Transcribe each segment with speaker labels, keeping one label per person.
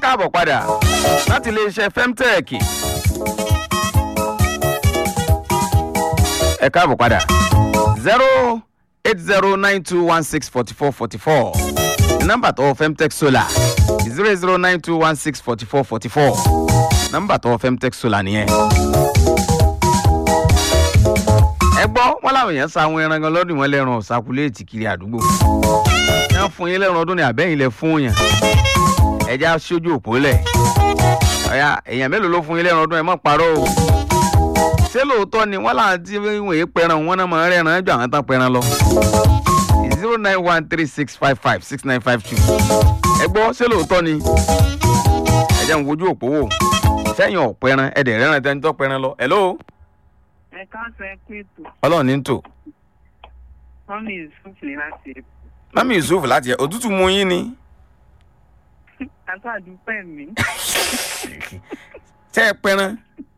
Speaker 1: káàbọ̀ padà láti iléeṣẹ́ femtech. ẹ káàbọ̀ padà zero eight zero nine two one six forty four forty four nọ́mbà tó femtech solar zero zero nine two one six forty four forty four nọ́mbà tó femtech solar nìyẹn. ẹ gbọ́ wọn làwọn èèyàn sa àwọn ẹran gan lọ́dún wọn lẹ́ran ọ̀sákúlẹ̀tì kiri àdúgbò wọ́n fún yín lẹ́ran ọdún ní àbẹ́yìn lẹ fún yàn ẹja sójú òpó lẹ̀ ọ̀ya èèyàn mélòó ló fún yín lẹ́ran ọdún ẹ mọ̀ parọ́ o ṣé lóòótọ́ ni wọ́n láwọn tí wọ́n yé pẹran wọn náà máa ń rẹ́ran jọ àwọn tán pẹran lọ zero nine one three six five five six nine five two ẹ gbọ́ ṣé lóòótọ́ ni ẹ jẹ́ ń wojú òpó wò sẹ́yìn ọ̀pẹran ẹ̀dẹ̀ rẹ́ran tẹ́ni tó pẹran lọ hello
Speaker 2: ẹ káàsán ẹ kú ètò
Speaker 1: ọlọ́run ní tò
Speaker 2: mọ́mí yusuf ní láti èkó
Speaker 1: mami yusuf láti ẹ òtútù mú yín ni
Speaker 2: àtàdúpẹ́ mi
Speaker 1: tẹ́ ẹ pẹran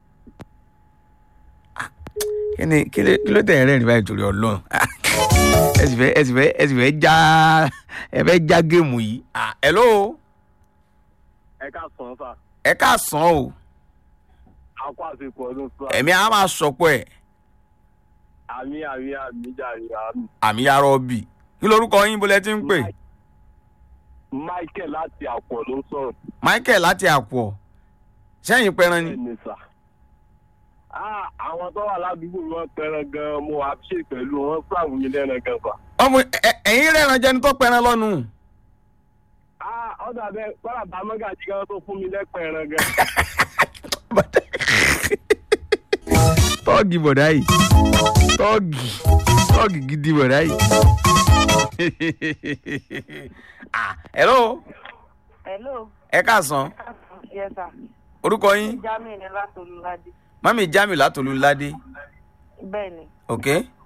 Speaker 1: Ah, kí ni kí ló kí ló tẹ̀ ẹ́ rẹ́rìn báyìí torí ọlọ́run Ah, ẹ sì fẹ́ ẹ sì fẹ́ ẹ sì fẹ́ já ẹ fẹ́ já géèmù yìí Ah, hello
Speaker 3: ẹ ká sàn fà
Speaker 1: ẹ káàsán o
Speaker 3: akó àsìkò ọdún sọ
Speaker 1: ẹ̀mí a máa sọpọ̀ ẹ̀
Speaker 3: àmì àmì àmì jàre àmì.
Speaker 1: àmì yàrá ọbì kí lorúkọ yín bó lẹ ti ń pè
Speaker 3: michael láti àpọ̀ ló ń sọ̀rọ̀
Speaker 1: michael láti àpọ̀ sẹ́yìn pẹran ni
Speaker 3: ẹni sà. Ah, àwọn tó wà ládùúgbò wọn pẹran gan mo wá ṣe pẹ̀lú wọn fúlàmù mi lẹ́nu gan fà.
Speaker 1: ọmọ ẹ- ẹ̀yin rẹ̀ràn jẹni tó pẹran lọ́nu
Speaker 3: Ah, ọ̀dà bẹ́ẹ̀ kọ́lá bá mọ́gàjì gan tó fún mi lẹ́pẹ̀ẹ́ran gan.
Speaker 1: tọ́ọ̀gì bọ̀dá yìí tọ́ọ̀gì tọ́ọ̀gì gidi bọ̀dá yìí. Ah, hello
Speaker 2: hello
Speaker 1: ẹ káàsán
Speaker 2: yes sir
Speaker 1: orúkọ yín
Speaker 2: jamiu ní látolúládé
Speaker 1: mami jamiu látòlú ládé
Speaker 2: bẹ́ẹ̀ ni
Speaker 1: ok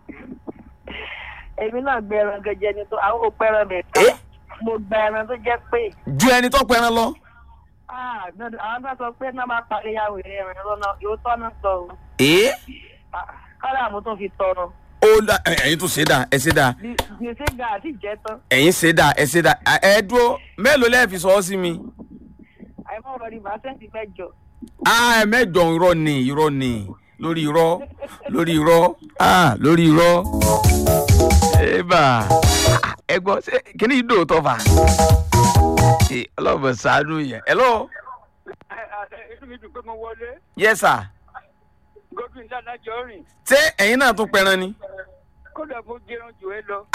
Speaker 2: èmi náà gbé ẹran gẹjẹ ni tó àwọn òpó ẹran bẹ̀
Speaker 1: Eh?
Speaker 2: mo gba ẹran tó jẹ́ pé
Speaker 1: ju ẹni tó pẹran lọ
Speaker 2: ah dandan- àwọn bá sọ pé náà máa parí ìyàwó rẹ̀ ẹran lọ́nà yóò tọ́nà sọ o
Speaker 1: ee
Speaker 2: Ah, kọ́lá mo tún fi tọrọ
Speaker 1: ó dá ẹ- ẹ̀yin tún ṣe dá ẹ ṣe dá
Speaker 2: Bí- gbèsè ga àti ìjẹ́ tán
Speaker 1: ẹ̀yin ṣe dá ẹ ṣe dá ẹ ẹ dúró mélòó lẹ́ẹ̀ fi sọ ọ́ sí mi.
Speaker 2: àìmọ́ ọ̀rọ̀ ni màá sẹ́ǹtì mẹ́jọ
Speaker 1: ah ẹ mẹ́jọ irọ́ ni irọ́ ni lórí irọ́ lórí irọ́ ah lórí irọ́. eba ẹ gbọ́ ṣé kíní yìí dòótọ́ fà. ẹ ọlọ́mọ sàánú yẹn. hello
Speaker 3: inú mi dùn pé mo wọlé
Speaker 1: yes sir.
Speaker 3: gómìnà dánájọ rìn
Speaker 1: ṣé ẹ̀yin náà tún pẹran ni.
Speaker 3: kódà mo jẹun jù ẹ lọ.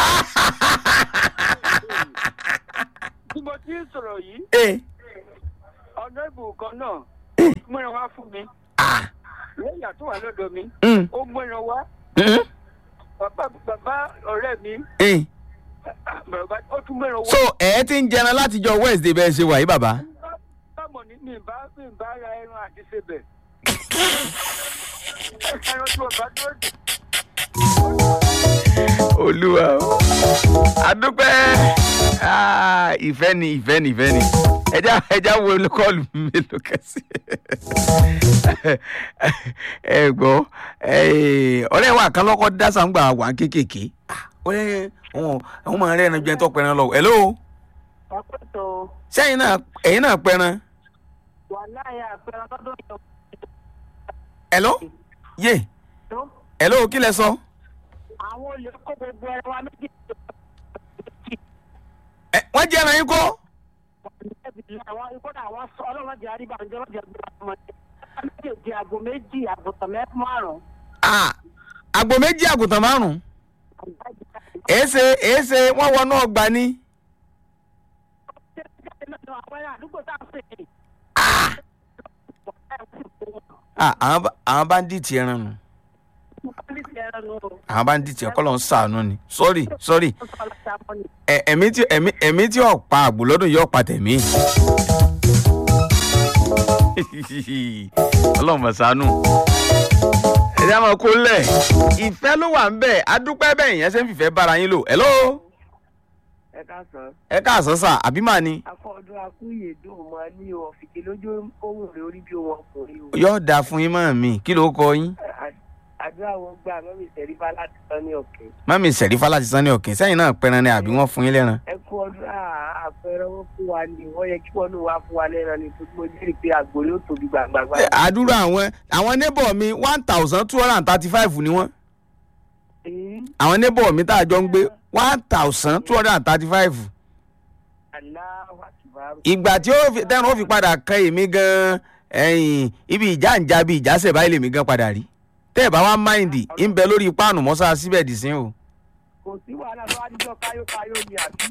Speaker 3: tí mo ti ń sọ̀rọ̀ yìí
Speaker 1: ee
Speaker 3: ọ̀nà ìbò kan náà mìíràn wá fún mi
Speaker 1: ah
Speaker 3: lẹ́yìn àtúwà wà lọ́dọ̀ mi
Speaker 1: mm
Speaker 3: ó mìíràn wá
Speaker 1: mm
Speaker 3: bàbá bàbá ọ̀rẹ́ mi
Speaker 1: eh.
Speaker 3: bàbá ó tún mìíràn wá.
Speaker 1: so ẹ ti ń jẹran látijọ́ wednesday bẹ́ẹ̀ ṣe wà yìí bàbá.
Speaker 3: báwo ni mi bá mi bá ra ẹran àti sebẹ̀. ẹran tí wọ́n bá dúró dì.
Speaker 1: olúwa o adúpẹ́ Ah, ìfẹ́ ni ìfẹ́ ni ìfẹ́ ni ẹja ẹja wo kọ́ọ̀lù mélòó kẹsì ẹ gbọ́ eh, ọ̀rẹ́ wa kan lọ́kọ́ dásà ń gbà wà kéékèèké Ah, ọ̀rẹ́ wọn àwọn máa ń rẹ́ran jẹ́ tó pẹran lọ hello
Speaker 2: ọ̀pẹ̀tọ̀
Speaker 1: sẹ́yìn náà ẹ̀yin náà pẹran
Speaker 2: wà láyà àpẹẹrẹ lọ́dún yìí
Speaker 1: hello yé
Speaker 2: tó
Speaker 1: hello kí lẹ sọ
Speaker 2: àwọn olè kó gbogbo ẹran wa méjì
Speaker 1: Ẹ, wọ́n jẹ́ ẹran yín kọ́
Speaker 2: àwọn ìkọ́dà àwọn sọ ọlọ́run jẹ́ àríbá ǹjẹ́ wọ́n jẹ́ gbogbo ọmọ ẹ̀ méjèèjì àgbo méjì àgùntàn mẹ́fún márùn-ún.
Speaker 1: Ah, àgbò méjì àgùntàn márùn-ún èéṣe èéṣe wọ́n wọnú ọgbà ni. Ah, àwọn bá- àwọn báńdíìtì ẹran nù àwọn báńdíìtì ẹkọ lọ ń sàánú ni sọrí sọrí ẹ- ẹ̀mí tí ẹ̀mí ẹ̀mí tí ò pa àgbò lọ́dún yóò pa tẹ̀mí. ọlọ́run mọ̀ sànú. ẹ̀dá máa kó lẹ̀ ìfẹ́ ló wà ń bẹ̀ adúpẹ́ bẹ́ẹ̀ yẹn ṣe ń fìfẹ́ bára yín lò hello
Speaker 2: ẹ ká sọ
Speaker 1: ẹ káàsán sà àbí màá ni
Speaker 2: akọ́ọ̀dún akúyèdùn mọ́ ní ọ̀fìkì lójú ohun rẹ̀ orí bí ohun ọkùnrin o.
Speaker 1: yóò dáa fún yín mọ́ mi kí ló kọ yín
Speaker 2: àdúrà wọn gbà mọ́mí ìtẹ̀rífà láti tán ní ọ̀kẹ́.
Speaker 1: mami sẹ̀rífà láti sanni ọ̀kìn sẹ́yìn náà pẹran ni àbí wọ́n fún yín lẹ́ran
Speaker 2: ẹ kú ọdún àpẹẹrẹ wọn fún
Speaker 4: wa ni wọ́n yẹ kí wọ́n ní wá fún wa lẹ́ran ni tó mo jẹ́rìí pé àgbò yóò tóbi gbàgbàgbà.
Speaker 1: Ẹ, àdúrà àwọn àwọn neighbor mi one thousand two hundred and thirty five ni wọ́n àwọn neighbor mi tá a jọ ń gbé one thousand two hundred and thirty five
Speaker 4: aláwọ̀ àtìbárò.
Speaker 1: ìgbà tí ó fi tẹ́run ó fi padà kan èmi gan ẹ̀yìn ibi ìjà ń ja bí ìjàsẹ̀ báyìí lèmi gan padà rí tẹ́ ẹ̀ bá wá máìndì ń bẹ lórí páànù mọ́sá síbẹ̀ dì sí o.
Speaker 4: kò sí wàhálà tó wá níjọ́ káyókáyó ni àbí.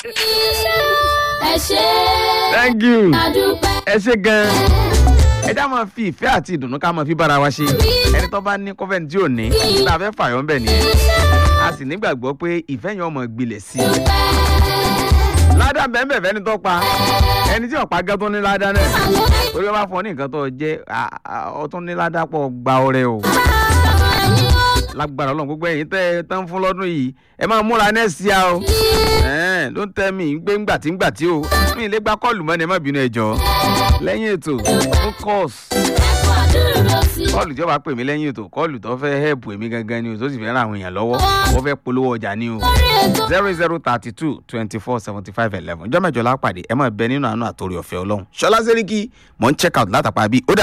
Speaker 5: ẹ ṣe
Speaker 1: thank you
Speaker 5: àdúpẹ́
Speaker 1: ẹ ṣe gan ẹ já máa fi ìfẹ́ àti ìdùnnú ká máa fi bára wa ṣe ẹni tó bá ní kọ́fẹ́ni tí ò ní tá a fẹ́ fàyọ́ ń bẹ̀ nìyẹn a sì nígbàgbọ́ pé ìfẹ́ yẹn ọmọ gbilẹ̀ sí i ládàá bẹ́ẹ̀ fẹ́ni tó pa ẹni tí ọ̀pá gẹ́ tó ní ládàá náà torí wọn bá fọ ní nǹkan tó jẹ́ ọtún ní ládàá pọ̀ gba ọrẹ o lágbára ọlọ́run gbogbo ẹ̀yin tẹ́ ẹ tán fún lọ́dún yìí ẹ máa múra nẹ́ẹ̀sì á o ẹ̀ẹ́n ló ń tẹ́ mi gbé ńgbà tí ńgbà tí o mi ì lè gba kọ́ọ̀lù mọ́ ni ẹ má bínú ẹ jọ̀ọ́ lẹ́yìn ètò fún kọ́ọ̀sì
Speaker 5: ẹ̀kọ́ àdúró sí
Speaker 1: kọ́ọ̀lù tí ó bá pè mí lẹ́yìn ètò kọ́ọ̀lù tó fẹ́ hẹ́ẹ̀pù èmi gangan ni o tó sì fẹ́ ràn àwọn èèyàn lọ́wọ́ wọ́n fẹ́ polówó ọjà ni o
Speaker 5: orí ètò
Speaker 1: zero zero thirty two twenty four seventy five eleven ọjọ́ mẹ́jọ lápàdé ẹ máa bẹ nínú àánú àtòrí ọ̀fẹ́ ọlọ́run ṣọlá sẹ́ríkì mò ń check out látàpá bí ó dà